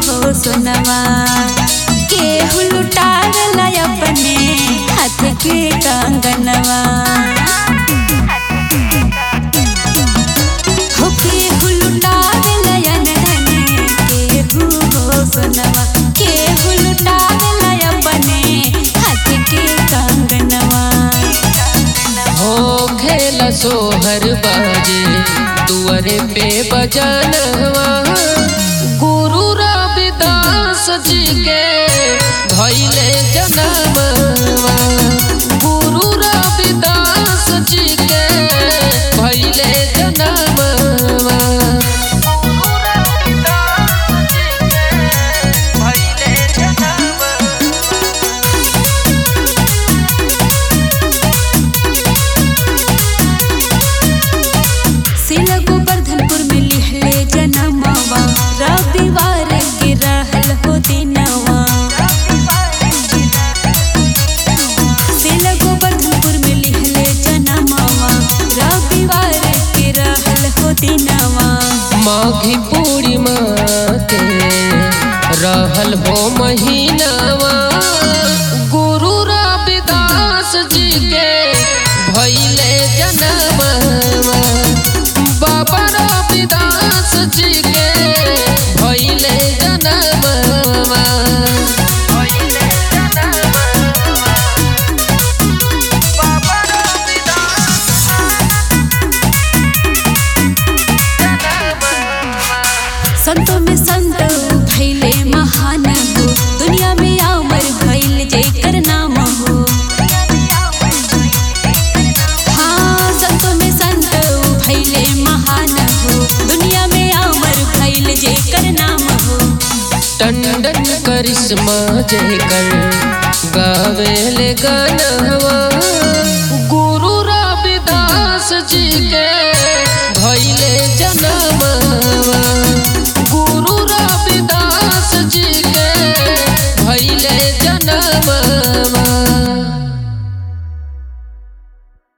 हो सोनवा केहू लुटावेला अपने हाथ के कंगनवा हो केहू लुटावेला अनधन केहू हो सोनवा केहू लुटावेला अपने हाथ के कंगनवा हो खेल सोहर बाजे दुआरे पे बजनवा गुरु रविदास जी के भैले जनमवा गुरु रविदास जी के भैले जनमवा सिल गोवर्धनपुर में लिहले जनमवा रविवार के रहल हो दिनवा सिल गोवर्धनपुर में लिहले जनमवा रविवार के रहल हो दिनवा माघी पूर्णिमा के रहल हो महीनावा गुरु रविदास जी के भैले जनमवा बाबा रविदास जी के भैले जनमवा संतों में संत भैले महान हो दुनिया में अमर भैल जेकर नाम हो हाँ संतों में संत भैले महान हो दुनिया में अमर भैल जेकर नाम हो टंडन करिश्मा जयकर गावेले गानवा